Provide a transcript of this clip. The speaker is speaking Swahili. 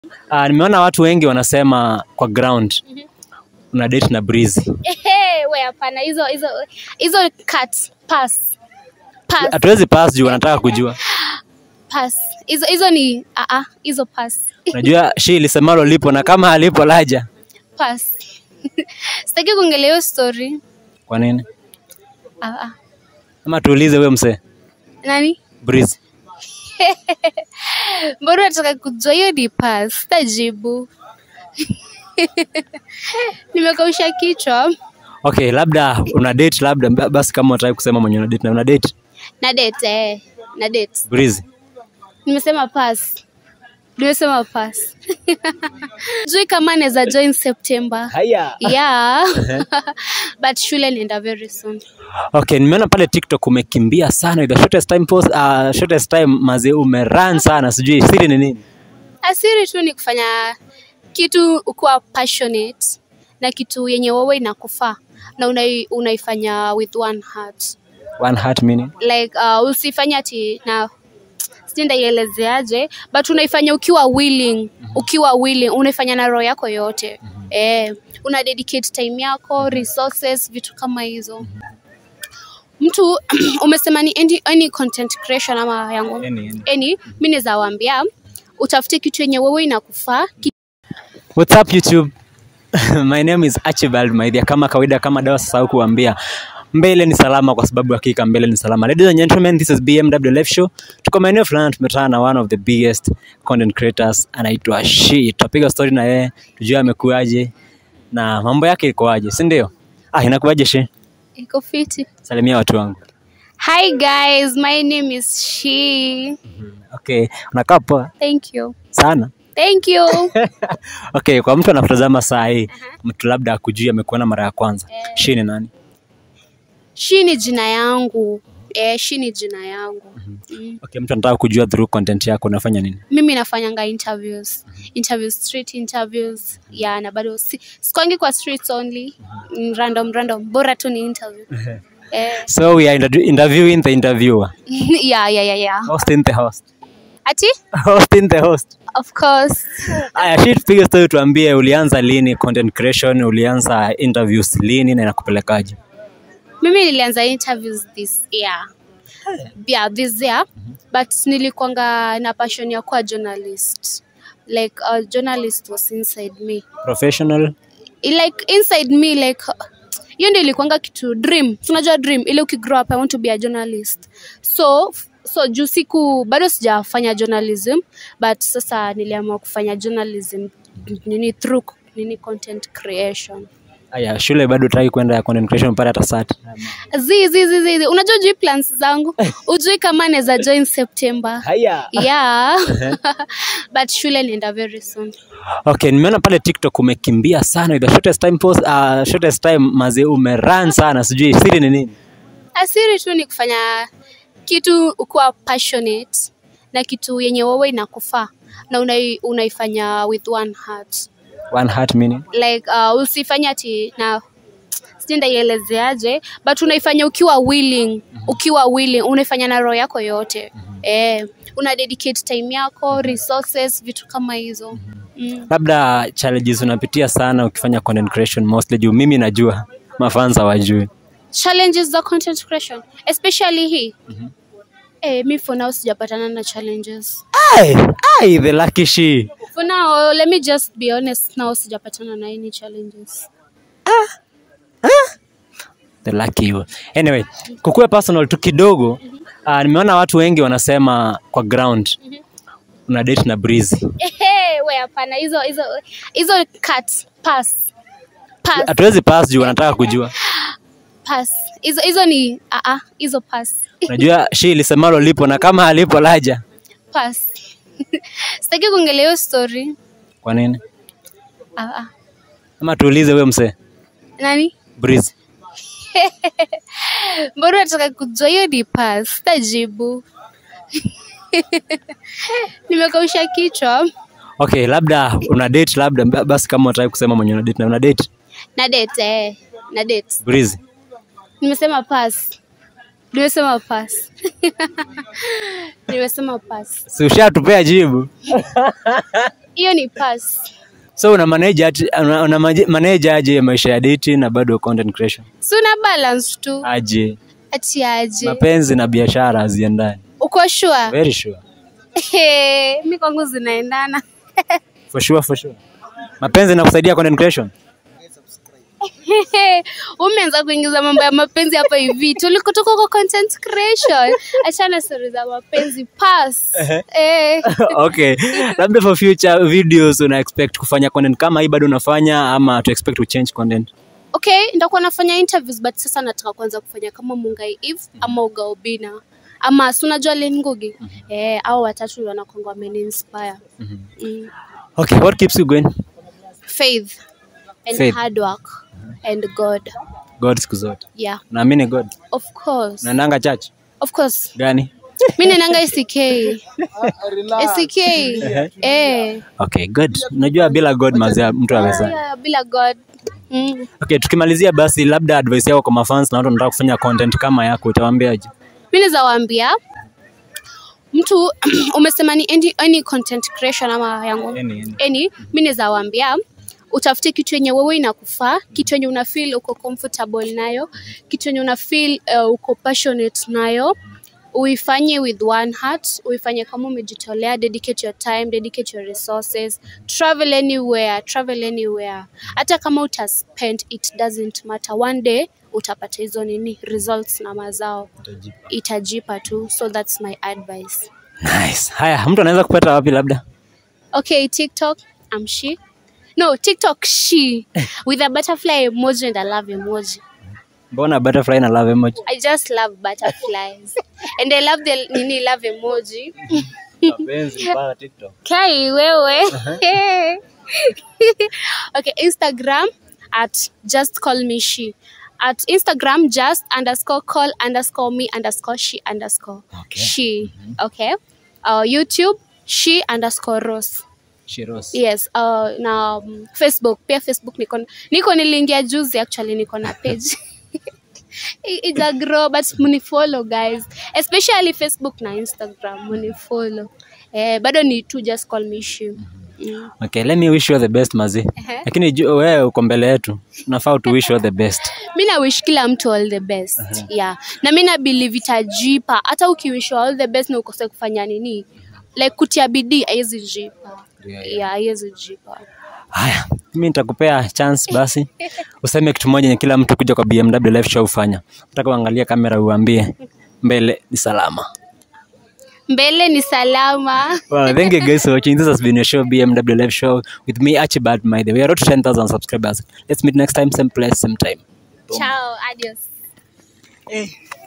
Uh, nimeona watu wengi wanasema kwa ground una date na Breezy. Ehe, we hapana, hizo hizo hizo cut pass pass Hatuwezi pass juu wanataka kujua. pass. Hizo hizo ni ah ah, hizo pass Unajua shi lisemalo lipo na kama halipo laja. pass. Sitaki kuongelea hiyo story. Kwa nini? Ah ah. Ama tuulize wewe msee Nani? Breezy. Mbona nataka kujua hiyo ni pass? Sitajibu. Nimekausha kichwa. Okay, labda una date labda ba- basi kama unataka kusema mwenye una date na una date Na date eh, na date. Breezy. Nimesema pass. Nimesema pass. Jui kama naweza join September. Haya. Yeah. But shule nienda very soon. Okay, nimeona pale TikTok umekimbia sana with the shortest time post, uh, shortest time maze umerun sana sijui siri ni nini? Asiri tu ni kufanya kitu ukuwa passionate na kitu yenye wewe inakufaa na unai, unaifanya with one heart. One heart meaning. Like uh, usifanye ati na sijui ndaielezeaje but unaifanya ukiwa willing, ukiwa willing, unaifanya na roho yako yote. Eh, una dedicate time yako, resources, vitu kama hizo. Mtu umesema ni any, any content creation ama yangu Any, any. any mi naweza waambia utafute kitu yenye wewe inakufaa ki- What's up YouTube? My name is Archibald Maithia. Kama kawaida, kama dawa sasa kuambia mbele ni salama, kwa sababu hakika mbele ni salama. Ladies and gentlemen, this is BMW Live Show. Tuko maeneo fulani, tumetana na one of the biggest content creators anaitwa She. Tutapiga story na yeye tujue amekuaje na mambo yake ikoaje, si ndio? Ah, inakuaje She? iko fiti Salimia watu wangu. hi guys my name is she Okay, unakaa poa thank you sana. thank you Okay, kwa mtu anakutazama saa hii, mtu labda akujui amekuona mara ya kwanza. She ni nani? she ni jina yangu eh, she ni jina yangu mm. Okay, mtu anataka kujua through content yako unafanya nini? mimi nafanyanga interviews interviews street interviews ya na bado si, sikwangi kwa streets only mm, random random bora tu ni interview eh, So we are interview- interviewing the interviewer. yeah, yeah, yeah, yeah. Hosting the host. ati Hosting the host. of course Aya, shi tupige story tuambie ulianza lini content creation, ulianza interviews lini na inakupelekaje? mimi nilianza interviews this year yeah this year but nilikwanga na passion ya kuwa journalist like a journalist was inside me Professional? like inside me like hiyo ndio ilikuanga kitu dream tunajua dream ile ukigrow up i want to be a journalist so so juu siku bado sijafanya journalism but sasa niliamua kufanya journalism nini through nini content creation Aya, shule bado utaki kwenda ya content creation mpaka hata sat. zi zi zi zi zi. unajua ujui plans zangu ujui kama naweza join september Haya. yeah but shule nienda very soon Okay, nimeona pale TikTok umekimbia sana with the shortest time post, uh, shortest time maze umerun sana sijui siri ni nini? asiri tu ni kufanya kitu ukuwa passionate na kitu yenye wewe inakufaa na unai, unaifanya with one heart One heart meaning. like uh, usifanye ati na sijui ndaielezeaje but unaifanya ukiwa willing ukiwa willing unaifanya na roho yako yote eh, una dedicate time yako resources vitu kama hizo mm. Labda challenges unapitia sana ukifanya content creation mostly juu mimi najua mafans hawajui. challenges za content creation especially hii eh, mi for now sijapatana na challenges Ai, ai, the lucky she. For now, let me just be honest now sijapatana na any challenges. The lucky you. Anyway, kukuwe personal tu kidogo. Uh, nimeona watu wengi wanasema kwa ground una date na Breezy. Ehe, we hapana hizo hizo hizo cut pass. Pass, Hatuwezi pass juu wanataka kujua. pass. Hizo hizo ni ah ah, hizo pass. Unajua she lisemalo lipo na kama halipo laja. Pass. Sitaki kuongelea hiyo story. Kwa nini? Ah ah. Ama tuulize wewe msee Nani? Breezy. Mbona nataka kujua hiyo ni pass. Sitajibu. Nimekausha kichwa. Okay, labda una date labda ba- basi kama unataka kusema mwenye una date na una date Na date eh. Na date. Breezy. Nimesema pass. Nimesema pass. Nimesema pass. Si ushatupea jibu. hiyo ni pass so una manage ati- una, una maje- manage aje maisha ya date na bado content creation si una balance tu aje ati aje mapenzi na biashara haziendani uko sure very sure mi kwangu zinaendana for sure for sure mapenzi na kusaidia content creation umeanza kuingiza mambo ya mapenzi hapa hivi tulikotoka kwa content creation achana stori za mapenzi pass eh. okay labda for future videos una expect kufanya content kama hii bado unafanya ama to expect to change content okay ndakuwa nafanya interviews but sasa nataka kwanza kufanya kama mungai eve ama ugaobina ama si unajua Lynn Ngugi eh, au watatu wanakwanga wameniinspire mm. okay what keeps you going faith and Faith. hard work and god god siku zote yeah naamini god of course naendanga church of course gani mi nenanga SK SK eh okay good unajua bila god mazia mtu aweza yeah, bila god mm. okay tukimalizia basi labda advice yako kwa mafans na watu wanataka kufanya content kama yako utawaambiaje mi naweza waambia mtu umesema ni any, any content creation ama yangu Any, any. any mi naweza waambia utafute kitu yenye wewe inakufaa kitu yenye una feel uko comfortable nayo kitu yenye una feel uh, uko passionate nayo uifanye with one heart uifanye kama umejitolea dedicate your time dedicate your resources travel anywhere travel anywhere hata kama utaspend it doesn't matter one day utapata hizo nini results na mazao itajipa tu so that's my advice nice haya mtu anaweza kupata wapi labda okay tiktok i'm she no tiktok she with a butterfly emoji and a love emoji mbona butterfly na love emoji i just love butterflies and i love the nini love emoji mapenzi mpaka tiktok kai wewe okay instagram at just call me she at instagram just underscore call underscore me underscore she underscore Okay. she okay uh, youtube she underscore rose shiros yes uh, na um, facebook pia facebook niko niko niliingia juzi actually niko na page I- it's a grow but munifollow guys especially facebook na instagram munifollow eh, bado ni tu just call me she mm. okay let me wish you all the best mazi Ehe. lakini ju- wewe uko mbele yetu unafaa to wish you all the best mi na wish kila mtu all the best yeah na mi na believe itajipa hata ukiwish all the best na ukose kufanya nini like kutia bidii haiwezi jipa Yeah, yeah haiwezi jipa haya mi nitakupea chance basi useme kitu moja yenye kila mtu kuja kwa bmw live show ufanya nataka uangalie kamera uambie mbele ni salama mbele ni salama well, thank you guys for watching this has been your show bmw live show with me archibald maithe we are to 10000 subscribers let's meet next time same place same time ciao adios hey.